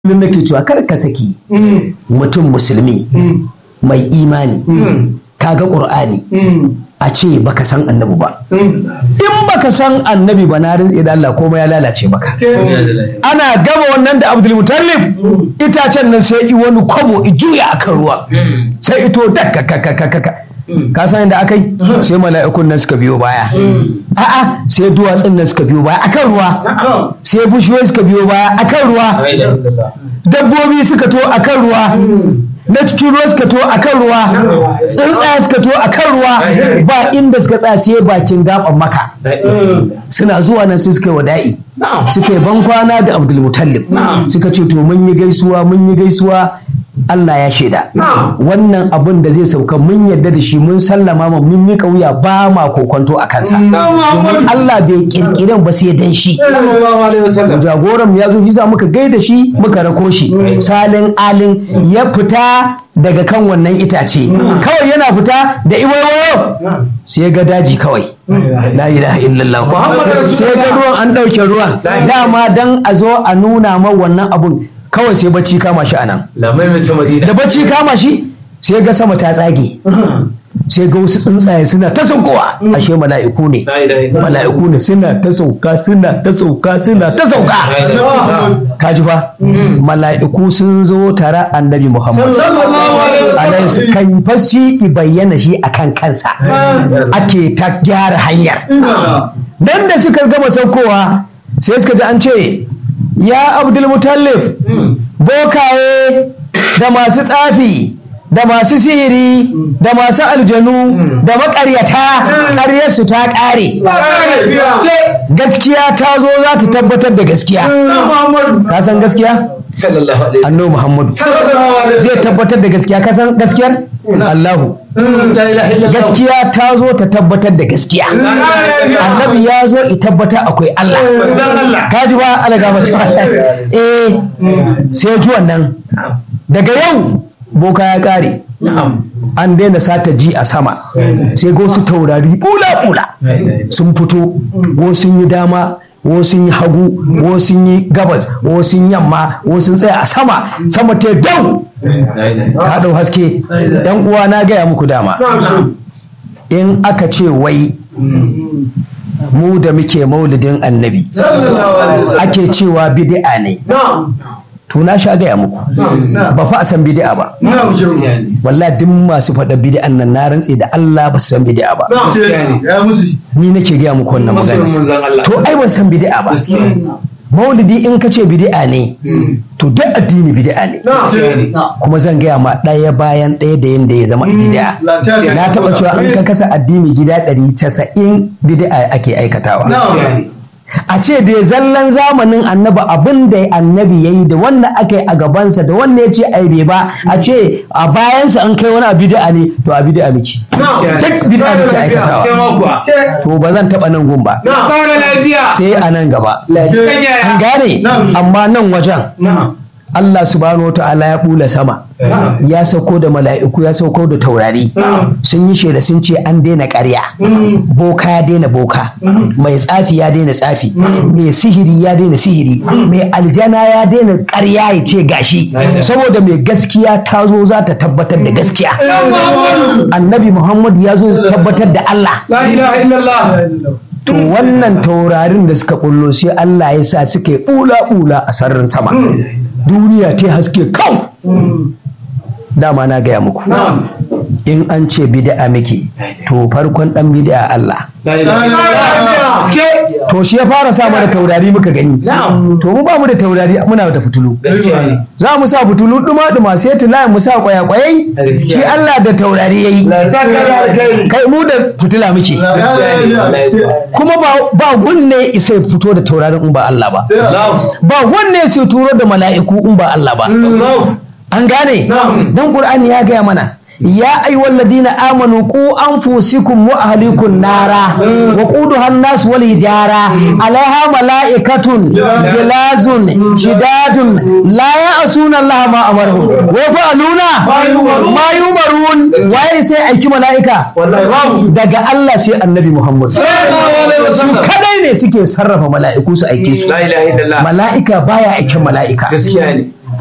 kullum nake cewa kar ka saki mutum musulmi mai imani kaga qur'ani a ce baka san annabi ba in baka san annabi ba na rintse da Allah komai ya lalace maka ana gama wannan da Abdul Mutallib itacen nan sai i wani kwabo i juya akan ruwa sai ito dakka ka san yadda aka yi sai mala'ikun nan suka biyo baya a'a sai duwatsun nan suka biyo baya akan ruwa sai bushiyoyi suka biyo baya akan ruwa dabbobi suka to akan ruwa na cikin ruwa suka to akan ruwa tsuntsaye suka to akan ruwa ba inda suka tsaya sai bakin gaban maka suna zuwa nan sai suka yi wada'i suka yi bankwana da abdulmutallib suka ce to mun yi gaisuwa mun yi gaisuwa Allah ya shaida wannan abun da zai sauka mun yarda da shi mun sallama ma mun yi kauya ba ma kokonto a kansa domin Allah bai kirkiran ba sai dan shi jagoran ya zo shi sa muka gaida shi muka rako shi salin alin ya fita daga kan wannan itace kawai yana fita da iwayo sai ga daji kawai la ilaha illallah sai ga ruwan an ɗauke ruwan dama dan a zo a nuna ma wannan abun kawai sai bacci kama shi anan da bacci kama shi sai ga sama ta tsage sai ga wasu tsuntsaye suna ta saukowa ashe mala'iku ne mala'iku ne suna ta sauka suna ta sauka suna ta sauka kaji fa mala'iku sun zo tare annabi muhammad alaihi kan fashi i bayyana shi akan kansa ake ta gyara hanyar dan da suka gama saukowa sai suka ji an ce ya abdulmutallif bokaye da masu tsafi da masu sihiri da masu aljanu da makaryata ƙaryarsu ta ƙare gaskiya ta zo za ta tabbatar da gaskiya ka san gaskiya annabi muhammadu zai tabbatar da gaskiya ka san gaskiyar allahu gaskiya ta zo ta tabbatar da gaskiya annabi ya zo i tabbata akwai allah ka ji ba alaga eh sai ji wannan daga yau boka ya kare an daina sata ji a sama sai ga wasu taurari bula-bula sun fito wasu sun yi dama wasu sun yi hagu wasu sun yi gabas wasu sun yamma wasu sun tsaya a sama sama ta dau ta dau haske dan uwa na gaya muku dama in aka ce wai mu da muke maulidin annabi ake cewa bid'a ne to na sha gaya muku ba fa a san bid'a ba wallahi duk masu faɗa bid'an nan na rantse da Allah ba su san bid'a ba ni nake gaya muku wannan magana to ai ban san bid'a ba maulidi in ka ce bid'a ne to duk addini bid'a ne kuma zan gaya ma ɗaya bayan ɗaya da yanda ya zama bid'a na taɓa cewa an ka kasa addini gida ɗari casa'in bid'a ake aikatawa a ce da ya zallan zamanin annabi abin da annabi ya yi da wanda aka yi a gabansa da wanda ya ce ai bai ba a ce a bayansa an kai wani bid'a ne to a bid'a miki duk bid'a miki aikatawa to ba zan taba nan gun ba sai a nan gaba an gane amma nan wajen Allah subhanahu wa ta'ala ya bula sama ya sauko da mala'iku ya sauko da taurari sun yi shaida sun ce an daina ƙarya boka ya daina boka mai tsafi ya daina tsafi mai sihiri ya daina sihiri mai aljana ya daina ƙarya ya ce gashi saboda mai gaskiya ta zo za ta tabbatar da gaskiya annabi muhammad ya zo tabbatar da Allah to wannan taurarin da suka kullo sai Allah ya sa suka yi bula-bula a sararin sama duniya ta haske kau dama na gaya muku in an ce bid'a miki to farkon dan bid'a Allah to shi ya fara sa mana taurari muka gani to mu ba mu da taurari muna da fitulu za mu sa fitulu duma duma sai tula mu sa kwaya kwayai shi Allah da taurari yayi kai mu da fitila muke kuma ba wanne sai fito da taurarin in ba Allah ba ba wanne sai turo da mala'iku in ba Allah ba an gane dan Qur'ani ya gaya mana يا أيها الذين آمنوا قوا أنفسكم وأهليكم نارا وقودها الناس والحجارة عليها ملائكة غلاظ شداد لا يعصون الله ما أمرهم ويفعلون ما يؤمرون waye sai aiki mala'ika daga Allah sai annabi Muhammad su kadai ne suke sarrafa mala'iku su aike su mala'ika baya aikin mala'ika